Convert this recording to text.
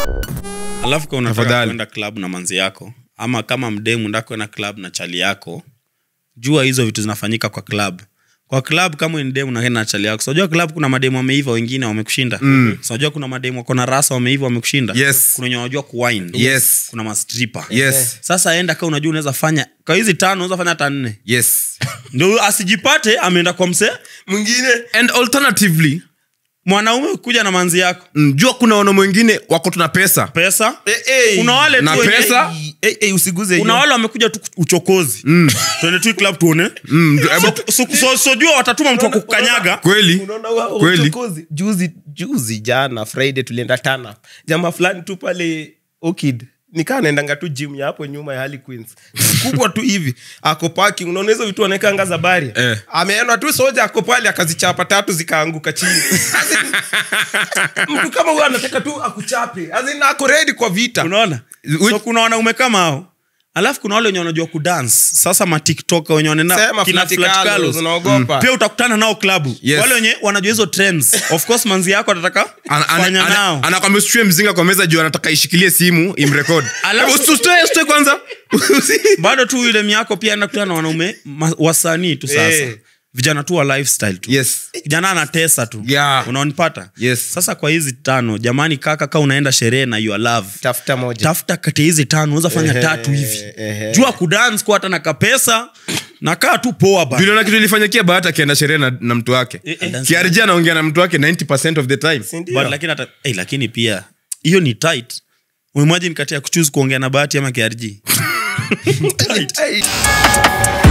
alafu kama unataka Tafadhali. kwenda club na manzi yako ama kama mdemu ndako kwenda club na chali yako jua hizo vitu zinafanyika kwa club kwa club kama ni demu naenda na chali yako sinajua club kuna mademu wameiva wengine wamekushinda mm. sinajua kuna mademu wako na rasa wameiva wamekushinda Yes. kuna wenye wanajua kuwine Yes. kuna mastripa yes sasa enda kaa unajua unaweza fanya kwa hizi tano unaweza fanya hata nne yes ndio asijipate ameenda kwa msee mwingine and alternatively mwanaume kuja na manzi yako mm, jua kuna wanaume wengine wako tuna pesa pesa hey. kuna wale Na tu wenye- pesa? hey, hey, usiguze kuna hiyo. wale wamekuja tu uchokozi twende tu club tuone mm, hebu- So- so- so- sojua watatuma mtu wa kukanyaga kweli Unaona wa- Kweli. uchokozi. juzi juzi jana friday tulienda tana jamaa fulani tu pale okid nikaa naendanga tu gym ya hapo nyuma ya Harley Queens kubwa tu hivi ako parking unaona hizo vitu anaekanga za bari Eh. ameenda tu soja ako pale akazichapa tatu zikaanguka chini As in, mtu kama huyo anataka tu akuchape As in, ako ready kwa vita unaona so kuna wanaume kama hao alafu kuna wale wenye wanajua kudance sasa matiktok wenye wanaenda Sema kina Flat Flat Carlos, Carlos. unaogopa. pia utakutana nao klabu Yes. wale wenye wanajua hizo trends of course manzi yako atataka Ana- ana- fanya ana- nao anakwambia usichue mzinga kwa meza juu anataka ishikilie simu imrekod Alafu- usitoe kwanza bado tu ile miako pia enda kutana na wanaume ma- wasanii tu sasa Eh. vijana tu wa lifestyle tu yes kijana anatesa tu Yeah. unaonipata Yes. sasa kwa hizi tano jamani kaka ka unaenda sherehe na your love tafuta moja tafuta kati ya hizi tano unaweza fanya Ehe, tatu hivi ehe. jua kudance kwa hata na kapesa na kaa tu poa ba viliona kitu ilifanyikia bahati akienda sherehe na, na mtu wake eh. kiarji anaongea na mtu wake 90 of the time Si ndio? But lakini hata eh, lakini pia hiyo ni tight umemwajini kati ya kuchuzi kuongea na bahati ama krg Hey.